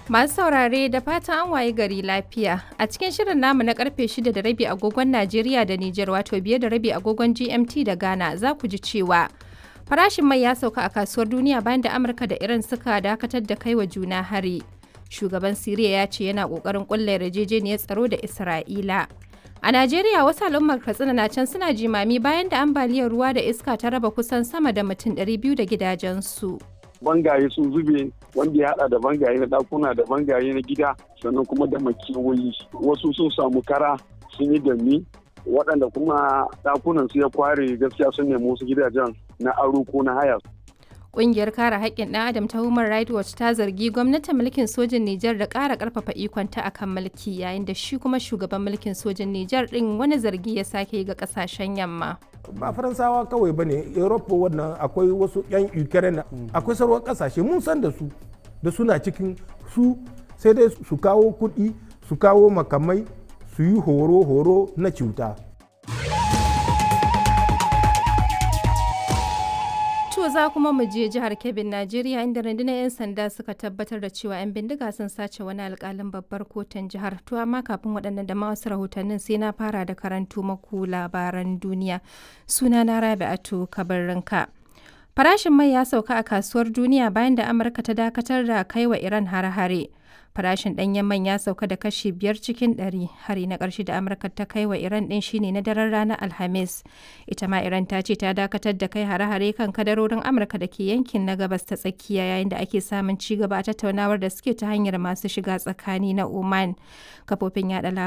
Masu saurare da fatan an waye gari lafiya. A cikin shirin namu na karfe 6 da rabi agogon Najeriya da Nijar wato biye da rabi agogon GMT da Ghana za ku ji cewa farashin mai ya sauka a kasuwar duniya bayan da Amurka da Iran suka dakatar da kai wa juna hari. Shugaban Siriya ya ce yana kokarin kulla yarjejeniyar tsaro da Isra'ila. A Najeriya wasu al'ummar Katsina na can suna jimami bayan da ambaliyar ruwa da iska ta raba kusan sama da mutum 200 da gidajensu. bangaye sun zube wanda ya hada da bangaye na dakuna da bangaye na gida sannan kuma da makewayi wasu sun samu kara sun yi dami waɗanda kuma dakunan su ya kware gaskiya sun nemi wasu gidajen na aro ko na haya Ƙungiyar kare haƙƙin ɗan adam ta Human Rights Watch ta zargi gwamnatin mulkin sojin Nijar da ƙara ƙarfafa ikonta a kan mulki yayin da shi kuma shugaban mulkin sojin Nijar ɗin wani zargi ya sake ga ƙasashen yamma. ba faransawa kawai ba ne europa wannan akwai wasu 'yan ukraine akwai sauran kasashe mun san da su da suna cikin su sai dai su kawo kuɗi su kawo makamai su yi horo-horo na cuta To za kuma mu je jihar Kebbin Najeriya inda rundunar 'yan sanda suka tabbatar da cewa 'yan bindiga sun sace wani alkalin babbar kotun jihar. To amma kafin waɗannan da ma wasu rahotannin sai na fara da karantu maku labaran duniya. Suna na Rabi'atu Kabarrinka. Farashin mai ya sauka a kasuwar duniya bayan da Amurka ta dakatar da kai wa Iran hare-hare. Farashin ɗanyen man ya sauka da kashi biyar cikin ɗari. Hari na ƙarshe da Amurka ta kai wa Iran ɗin shine na daren ranar Alhamis. Ita ma Iran ta ce ta dakatar da kai hare-hare kan kadarorin Amurka da ke yankin na gabas ta tsakiya yayin da ake samun ci gaba a tattaunawar da suke ta hanyar masu shiga tsakani na Oman. Kafofin yaɗa